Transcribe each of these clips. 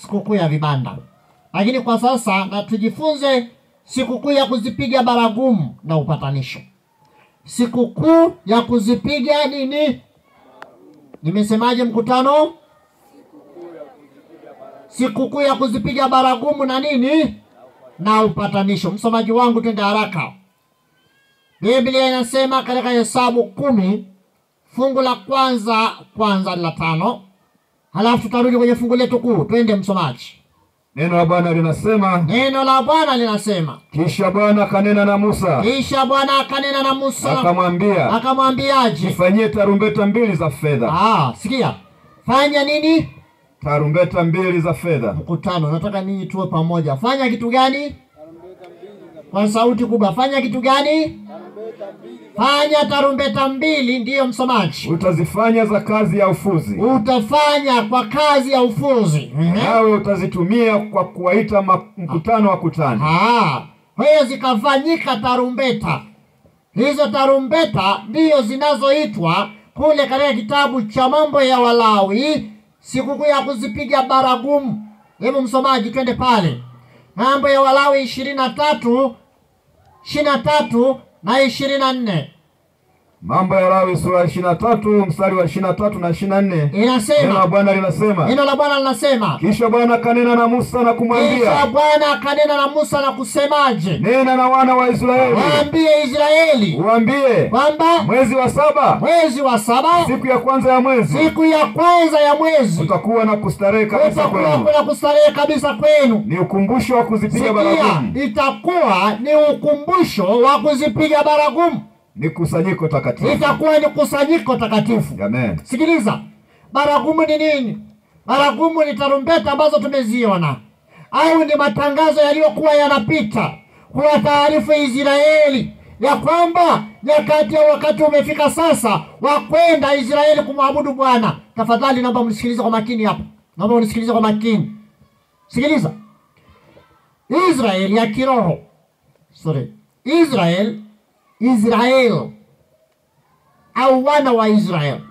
sikukuu ya vibanda, lakini kwa sasa na tujifunze sikukuu ya kuzipiga baragumu na upatanisho. Sikukuu ya kuzipiga nini? Nimesemaje mkutano? Sikukuu ya kuzipiga baragumu na nini? Na upatanisho. Msomaji wangu, twende haraka. Biblia inasema katika Hesabu kumi fungu la kwanza kwanza la tano, halafu tutarudi kwenye fungu letu kuu. Twende msomaji. Neno la Bwana linasema, Neno la Bwana linasema, kisha Bwana akanena na Musa kisha Bwana akanena na Musa akamwambia, akamwambiaje? jifanyie tarumbeta mbili za fedha, Ah, sikia, fanya nini? tarumbeta mbili za fedha. Mkutano, nataka ninyi tuwe pamoja. Fanya kitu gani? Kwa sauti kubwa, fanya kitu gani? Fanya tarumbeta mbili. Ndiyo msomaji, Utazifanya za kazi ya ufuzi, utafanya kwa kazi ya ufuzi. Ehe. nawe utazitumia kwa kuwaita ma- mkutano wa kutani. Ah, kwa hiyo zikafanyika tarumbeta. Hizo tarumbeta ndiyo zinazoitwa kule katika kitabu cha mambo ya Walawi, sikukuu ya kuzipiga baragumu. Hebu msomaji, twende pale mambo ya Walawi ishirini na tatu ishirini na tatu na ishirini na nne Mambo ya Lawi sura ya ishirini na tatu mstari wa ishirini na tatu na ishirini na nne neno la inasema, Bwana linasema, neno la Bwana linasema, kisha Bwana akanena na Musa na kisha kumwambia, Bwana akanena na Musa na kusemaje? nena na wana wa Israeli Waambie Israeli uambie, kwamba mwezi wa saba mwezi wa saba siku ya kwanza ya mwezi siku ya kwanza ya mwezi utakuwa na kustarehe kabisa utakuwa kwenu, kuna kustarehe kabisa kwenu. ni ukumbusho wa kuzipiga Sikia, baragumu, itakuwa ni ukumbusho wa kuzipiga baragumu, ni kusanyiko takatifu. itakuwa ni kusanyiko takatifu. Amen. Sikiliza, baragumu ni nini? Baragumu ni tarumbeta ambazo tumeziona, au ni matangazo yaliyokuwa yanapita kuwa taarifu Israeli ya kwamba nyakati ya wakati umefika sasa wa kwenda Israeli kumwabudu Bwana. Tafadhali naomba mnisikilize kwa makini hapa, naomba unisikilize kwa makini. Sikiliza, Israeli ya kiroho, sorry, Israel, Israel au wana wa Israeli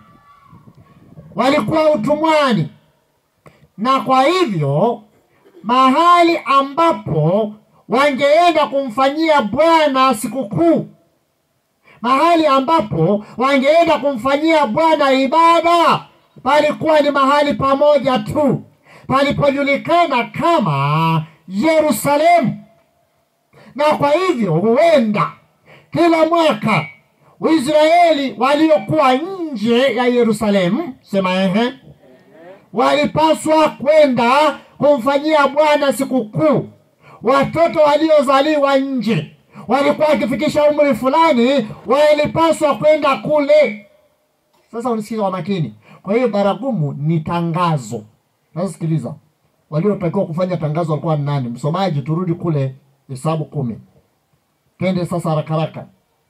walikuwa utumwani, na kwa hivyo mahali ambapo wangeenda kumfanyia Bwana sikukuu, mahali ambapo wangeenda kumfanyia Bwana ibada, palikuwa ni mahali pamoja tu palipojulikana kama Yerusalemu. Na kwa hivyo huenda kila mwaka Waisraeli waliokuwa nje ya Yerusalemu, sema ehe, walipaswa kwenda kumfanyia Bwana sikukuu. Watoto waliozaliwa nje walikuwa wakifikisha umri fulani, walipaswa kwenda kule. Sasa unisikiza kwa makini. Kwa hiyo baragumu ni tangazo. Sasa sikiliza, waliotakiwa kufanya tangazo walikuwa ni nani? Msomaji, turudi kule Hesabu kumi, twende sasa haraka haraka.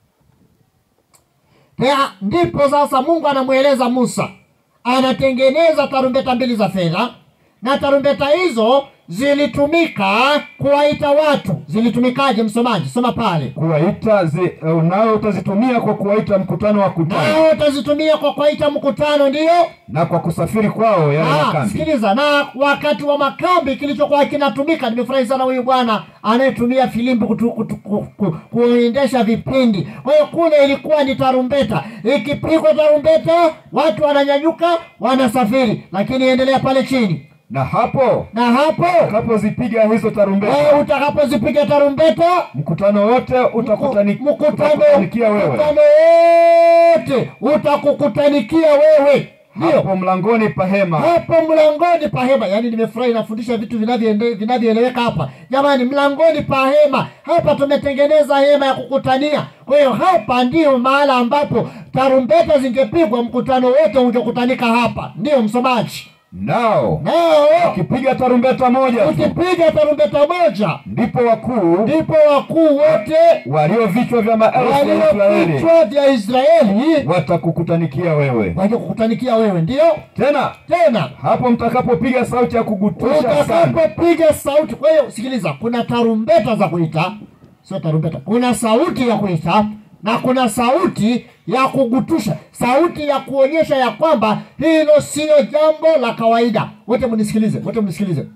Tena ndipo sasa Mungu anamweleza Musa, anatengeneza tarumbeta mbili za fedha, na tarumbeta hizo zilitumika kuwaita watu. Zilitumikaje? Msomaji, soma pale. Kuwaita zi, nao utazitumia kwa kuwaita mkutano wa kutani Nao utazitumia kwa kuwaita mkutano, ndiyo na kwa kusafiri kwao yale Ah, makambi. sikiliza, na wakati wa makambi kilichokuwa kinatumika, nimefurahi sana huyu bwana anayetumia filimbi kutu- kutu- ku- ku- kuendesha vipindi. Kwa hiyo kule ilikuwa ni tarumbeta, ikipigwa tarumbeta watu wananyanyuka, wanasafiri. Lakini endelea pale chini, Na hapo na hapo utakapozipiga hizo wewe tarumbeta, utakapozipiga tarumbeta mkutano wote utakutani- mkutano utakutanikia wewe mkutano wote utakukutanikia wewe, ndio hapo mlangoni pa hema. hapo mlangoni pa hema. Yaani nimefurahi, nafundisha vitu vinavyoende- vinavyoeleweka hapa. Jamani, mlangoni pa hema, hapa tumetengeneza hema ya kukutania. Kwa hiyo hapa ndiyo mahala ambapo tarumbeta zingepigwa, mkutano wote ungekutanika hapa. Ndiyo msomaji, Nao nao ukipiga tarumbeta moja tu, ukipiga tarumbeta moja, ndipo wakuu ndipo wakuu wote walio vichwa vya maelfu ya walio Israeli vichwa vya Israeli watakukutanikia wewe. waje kukutanikia wewe. Ndiyo Tena tena hapo mtakapopiga sauti ya kugutusha sana, utakapopiga sauti. Kwa hiyo sikiliza, kuna tarumbeta za kuita, sio tarumbeta, kuna sauti ya kuita na kuna sauti ya kugutusha, sauti ya kuonyesha ya kwamba hilo sio jambo la kawaida. Wote mnisikilize, wote mnisikilize.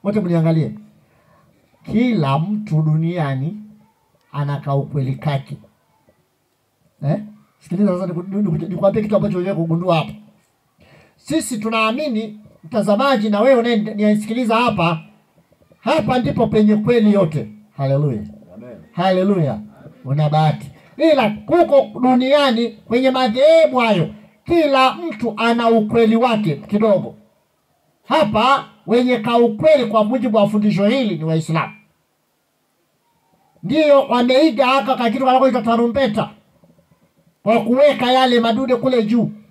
wote mniangalie. Kila mtu duniani ana ukweli kake eh? Sikiliza sasa, niku- niku- nikwambie kitu ambacho wewe kugundua hapa. Sisi tunaamini mtazamaji, na wewe unayenisikiliza hapa, hapa ndipo penye kweli yote. Haleluya, haleluya, una bahati. Ila kuko duniani kwenye madhehebu hayo, kila mtu ana ukweli wake kidogo. Hapa wenye kaukweli kwa mujibu wa fundisho hili ni Waislamu, ndiyo wameiga haka kakitu kanakoitwa tarumbeta kwa kuweka yale madude kule juu